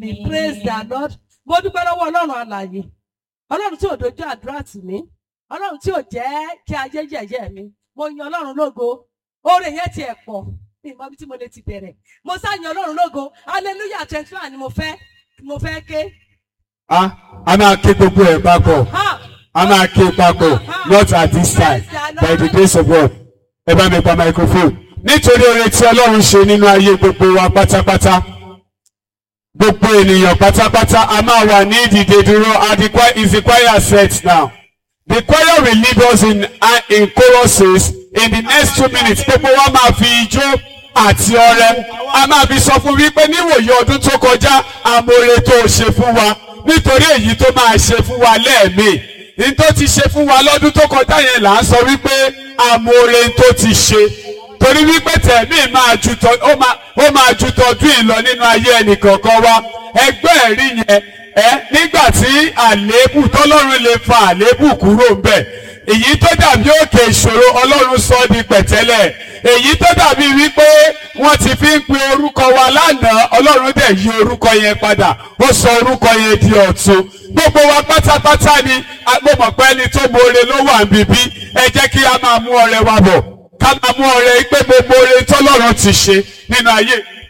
Be praise the Lord. Mo dúpẹ́ lọ́wọ́ Ọlọ́run alààyè. Ọlọ́run tí ò dojú àdúrà tì mí. Ọlọ́run tí ò jẹ́ kí ayé yẹ̀yẹ́ mi. Mo yan Ọlọ́run lógo. Oore yẹn tiẹ̀ pọ̀. Mi ò mọ ibi tí mo lè ti bẹ̀rẹ̀. Mo sá yan Ọlọ́run lógo. Hallelujah twenty one ni mo fẹ́ mo fẹ́ ké. a a máa ké gbogbo ẹ̀ papọ̀ Ha! a máa ké papọ̀ not at this time by the grace of God ẹ bá mi pa microphone nítorí oore tí ọlọ́run ṣe nínú ayé gbogbo wa pátápátá gbogbo ènìyàn pátápátá a máa wà ní ìdìde dúró and the choir is the choir set now the choir will lead us in uh, in choruses in the next two minutes gbogbo wa máa fi ijó àti ọrẹ a máa fi sọ fún wípé níwòye ọdún tó kọjá amóore tó ṣe fún wa nítorí èyí tó máa ṣe fún wa lẹ́ẹ̀mí ní tó ti ṣe fún wa lọ́dún tó kọjá yẹn là ń sọ wípé amóore tó ti ṣe torí wípé tẹ̀mí máa ju tọ ó máa ó máa ju tọdún yìí lọ nínú ayé ẹnìkọ̀ọ̀kan wa ẹgbẹ́ ẹ̀rí yẹn ẹ nígbà tí àléébù tọ́lọ́run lè fa àléébù kúrò ńbẹ̀ èyí tó dàbí òkè ìṣòro ọlọ́run sọ ọ́ di pẹ̀tẹ́lẹ̀ èyí tó dàbí wípé wọ́n ti fi ń pe orúkọ wa lánàá ọlọ́run dẹ̀ yí orúkọ yẹn padà ó sọ orúkọ yẹn di ọ̀tun gbogbo wa pátápátá ni a- mo mọ̀ pé ẹni tó mọ̀ọ́re ló wà níbí ẹ jẹ́ kí a máa mú ọrẹ wa bọ̀ ká máa mú ọrẹ pé gbogbo oore tọ́lọ́run ti ṣe nínú ayé